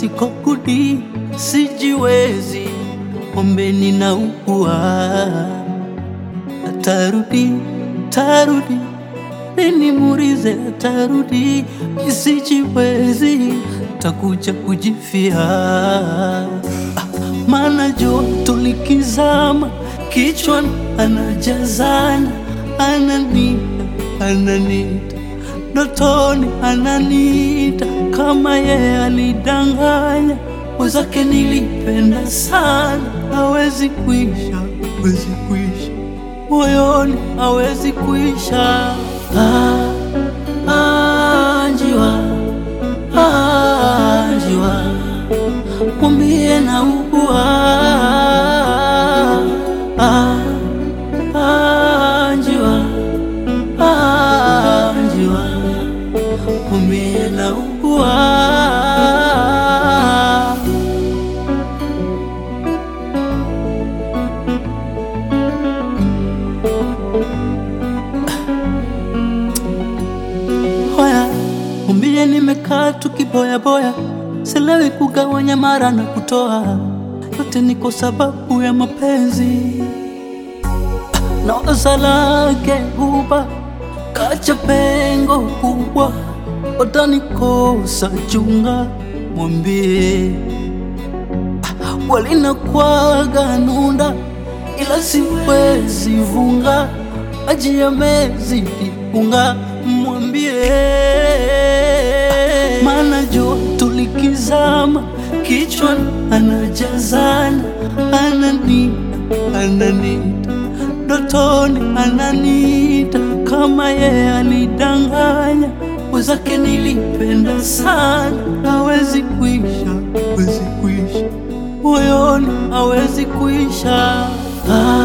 sikokudi sijiwezi, ombeni na ukua atarudi, tarudi nini murize atarudi, isijiwezi takuja kujifia ah, maana joto likizama kichwani anajazana, ananita ananita ndotoni ananita, kama yeye alidanganya wenzake, nilipenda sana, hawezi kuisha, hawezi kuisha moyoni, hawezi kuisha. Ah, ah, njiwa, ah, njiwa, mwambie na ugua. Ah, ah, njiwa, ah, njiwa, mwambie na ugua. Hoya, mwambie nimekaa tukiboyaboya, silewi kugawanya mara na kutoa, yote ni kwa sababu ya mapenzi na waza lake huba kacha pengo kubwa, watanikosa chunga, mwambie walinakwaga nunda, ila siwezi vunga, maji yamezidi unga, mwambie maana joto likizama kichwani anajazana, ananita ananita ndotoni ananita, kama yeye alidanganya wenzake, nilipenda sana, hawezi kuisha, hawezi kuisha moyoni, hawezi kuisha ah.